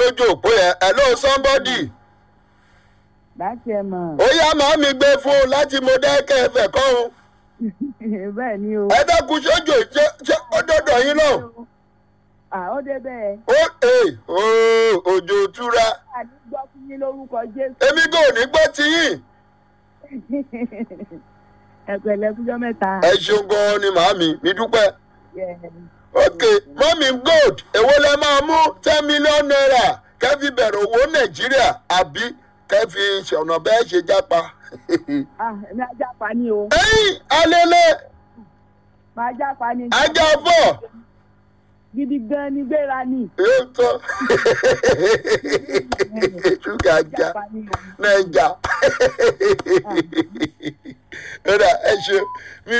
lójú òpó yẹn hello somebody láti ẹ mọ̀ ó yá màá mi gbé fún un láti mo dẹ́kẹ́ ẹ̀fẹ̀ kọ́hún bẹ́ẹ̀ ni o. ẹ dákun sójú ṣé ṣé ó dọ̀dọ̀ yín náà à ó dé bẹ́ẹ̀. ó ee ooo òjò túra àní gbọ́ fún yín lórúkọ jésù. èmi kò ní gbọ́ ti yín ẹ̀pẹ̀lẹ̀ fújọ́ mẹ́ta. ẹ ṣeun gan-an ni màámi mi dúpẹ́ Yeah. ok mọ́mí gold èwo lẹ máa mú ten million naira kẹ́fì bẹ̀rẹ̀ owó nàìjíríà àbí kẹ́fì ṣọ̀nà bẹ́ẹ̀ ṣe jápa ah èmi ajá pa ni o. ẹ̀yìn alẹ́lẹ́ máa já pa ni. ajá fọ́ gidi gan ni gbéra ni. yóò tọ́ ṣúgà já ajá pa ni o. nàìjà ẹ ṣe mi